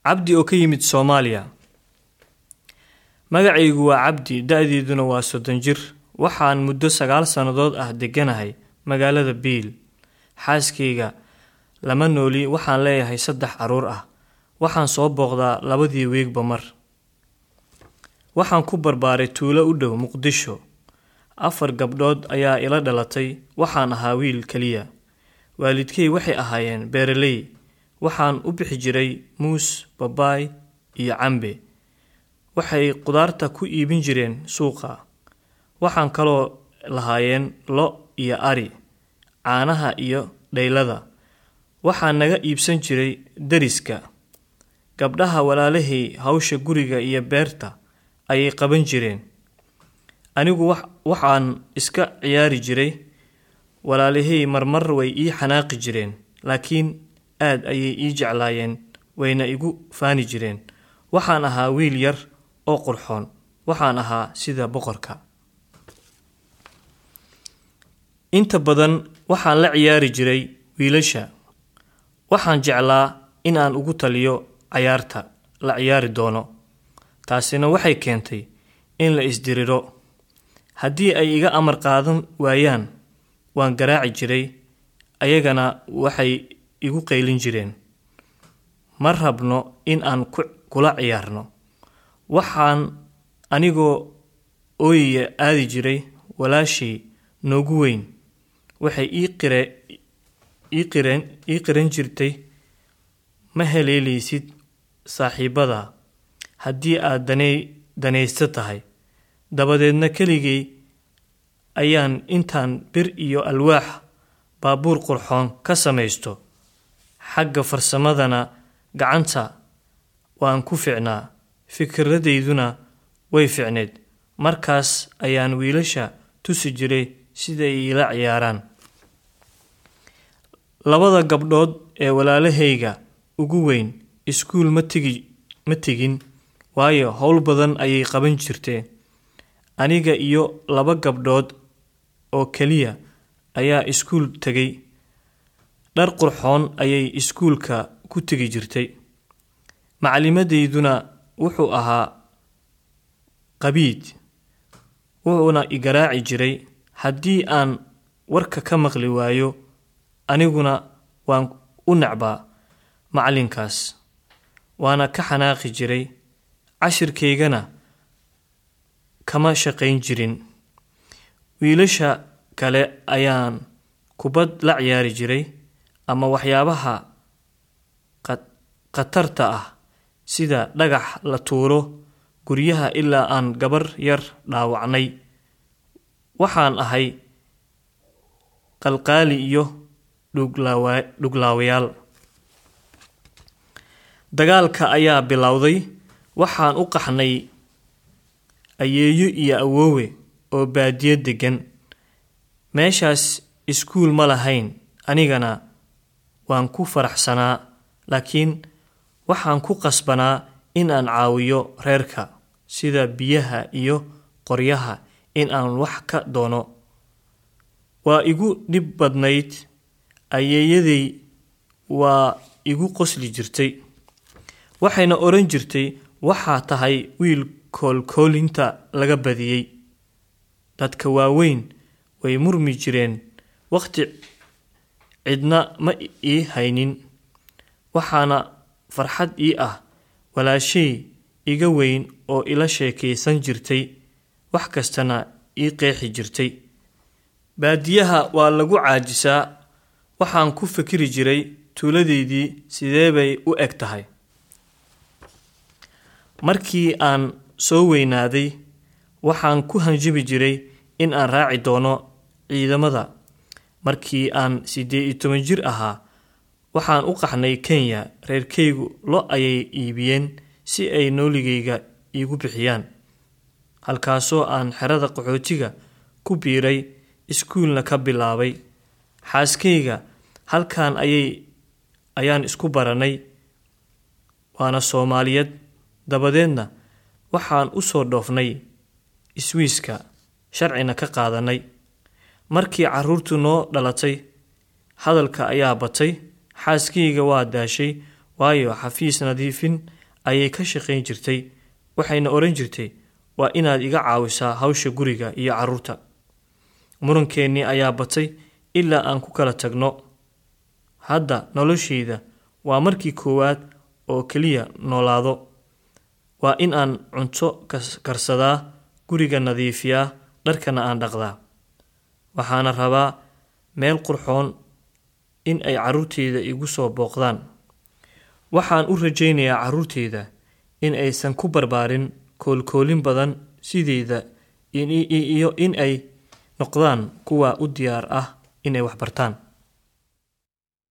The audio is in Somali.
cabdi oo ka yimid soomaaliya magacaygu waa cabdi da-deeduna waa soddon jir waxaan muddo sagaal sannadood ah degganahay magaalada biil xaaskayga lama nooli waxaan leeyahay saddex carruur ah waxaan soo booqdaa labadii weegba mar waxaan ku barbaaray tuulo u dhow muqdisho afar gabdhood ayaa ila dhalatay waxaan ahaa wiil keliya waalidkay waxay ahaayeen beeraley waxaan u bixi jiray muus babaay iyo cambe waxay qudaarta ku iibin jireen suuqa waxaan kaloo lahaayeen lo iyo ari caanaha iyo dhaylada waxaa naga iibsan jiray deriska gabdhaha walaalahay hawsha guriga iyo beerta ayay qaban jireen anigu waxaan iska ciyaari jiray walaalahay marmar way ii xanaaqi jireen laakiin aad ayay ii jeclaayeen wayna igu faani jireen waxaan ahaa wiil yar oo qurxoon waxaan ahaa sida boqorka inta badan waxaan la ciyaari jiray wiilasha waxaan jeclaa in aan ugu taliyo cayaarta la ciyaari doono taasina waxay keentay in la isdiriro haddii ay iga amar qaadan waayaan waan garaaci jiray ayagana waxay igu qaylin jireen ma rabno in aan kula ciyaarno waxaan anigoo ooyiya aadi jiray walaashay noogu weyn waxay ii qiran jirtay ma heleelaysid saaxiibada haddii aad danaysto tahay dabadeedna keligay ayaan intaan bir iyo alwaax baabuur qurxoon ka samaysto xagga farsamadana gacanta waan ku ficnaa fikradayduna way ficneed markaas ayaan wiilasha tusi jiray siday iila ciyaaraan labada gabdhood ee walaalahayga ugu weyn iskuul ma tegi ma tegin waayo howl badan ayay qaban jirteen aniga iyo laba gabdhood oo keliya ayaa iskuul tegay dhar qurxoon ayay iskuulka ku tegi jirtay macalimadeyduna wuxuu ahaa qabiid wuxuuna i garaaci jiray haddii aan warka ka maqli waayo aniguna waan u necbaa macalinkaas waana ka xanaaqi jiray cashirkaygana kama shaqayn jirin wiilasha kale ayaan kubad la ciyaari jiray ama waxyaabaha khatarta ah sida dhagax la tuuro guryaha ilaa aan gabar yar dhaawacnay waxaan ahay qalqaali iyo dhuglaawayaal dagaalka ayaa bilowday waxaan u qaxnay ayeeyo iyo awoowe oo baadiyo deggan meeshaas iskuul ma lahayn anigana waan ku faraxsanaa laakiin waxaan ku qasbanaa in aan caawiyo reerka sida biyaha iyo qoryaha in aan wax ka doono waa igu dhib badnayd ayeeyaday waa igu qosli jirtay waxayna odhan jirtay waxaa tahay wiil koolkoolinta laga badiyey dadka waaweyn way murmi jireen wakhti cidna ma ii haynin waxaana farxad ii ah walaashay iga weyn oo ila sheekaysan jirtay wax kastana ii qeexi jirtay baadiyaha waa lagu caajisaa waxaan ku fikiri jiray tuuladeydii sidee bay u eg tahay markii aan soo weynaaday waxaan ku hanjabi jiray in aan raaci doono ciidamada markii aan siddeed iyo toban jir ahaa waxaan u qaxnay kenya reerkaygu lo ayay iibiyeen si ay nooligayga iigu bixiyaan halkaasoo aan xerada qaxootiga ku biiray iskuulna ka bilaabay xaaskayga halkan ayay ayaan isku baranay waana soomaaliyad dabadeedna waxaan u soo dhoofnay iswiiska sharcina ka qaadanay markii carruurtu noo dhalatay hadalka ayaa batay xaaskayga waa daashay waayo xafiis nadiifin ayay ka shaqayn jirtay waxayna odhan jirtay waa inaad iga caawisaa hawsha guriga iyo carruurta murankeennii ayaa batay ilaa aan ku kala tagno hadda noloshayda waa markii koowaad oo keliya noolaado waa in aan cunto karsadaa guriga nadiifiyaa dharkana aan dhaqdaa waxaana rabaa meel qurxoon in ay carruurteyda igu soo booqdaan waxaan u rajaynayaa carruurteyda in aysan ku barbaarin koolkoolin badan sideyda iyo in ay noqdaan kuwa u diyaar ah inay wax bartaan